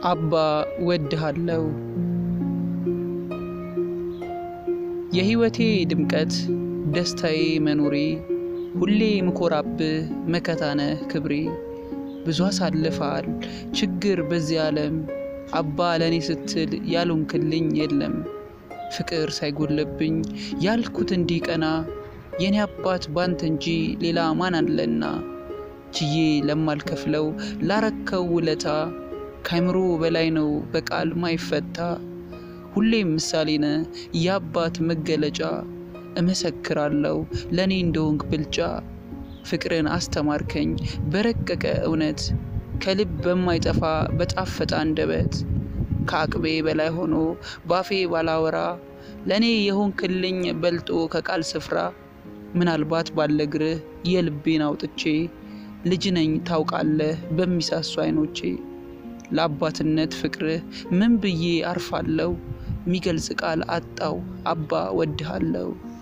አባ ወድሃለው የሕይወቴ ድምቀት ደስታዬ መኖሬ ሁሌ ምኮራብህ መከታነህ ክብሬ ብዙ አሳልፈሃል ችግር በዚህ ዓለም አባ ለእኔ ስትል ያሉንክልኝ የለም ፍቅር ሳይጎለብኝ ያልኩት እንዲቀና የኔ አባት ባንተ እንጂ ሌላ ማን አለና ችዬ ለማልከፍለው ላረከው ውለታ ካይምሮ በላይ ነው በቃል ማይፈታ ሁሌም ምሳሌ ነ የአባት መገለጫ እመሰክራለሁ ለእኔ እንደወንክ ብልጫ ፍቅርን አስተማርከኝ በረቀቀ እውነት ከልብ በማይጠፋ በጣፈጠ አንደበት ከአቅቤ በላይ ሆኖ ባፌ ባላወራ ለእኔ የሆንክልኝ በልጦ ከቃል ስፍራ ምናልባት ባለግርህ የልቤን አውጥቼ ልጅ ነኝ ታውቃለህ በሚሳሱ አይኖቼ ለአባትነት ፍቅርህ ምን ብዬ አርፋለሁ ሚገልጽ ቃል አጣው አባ ወድሃለሁ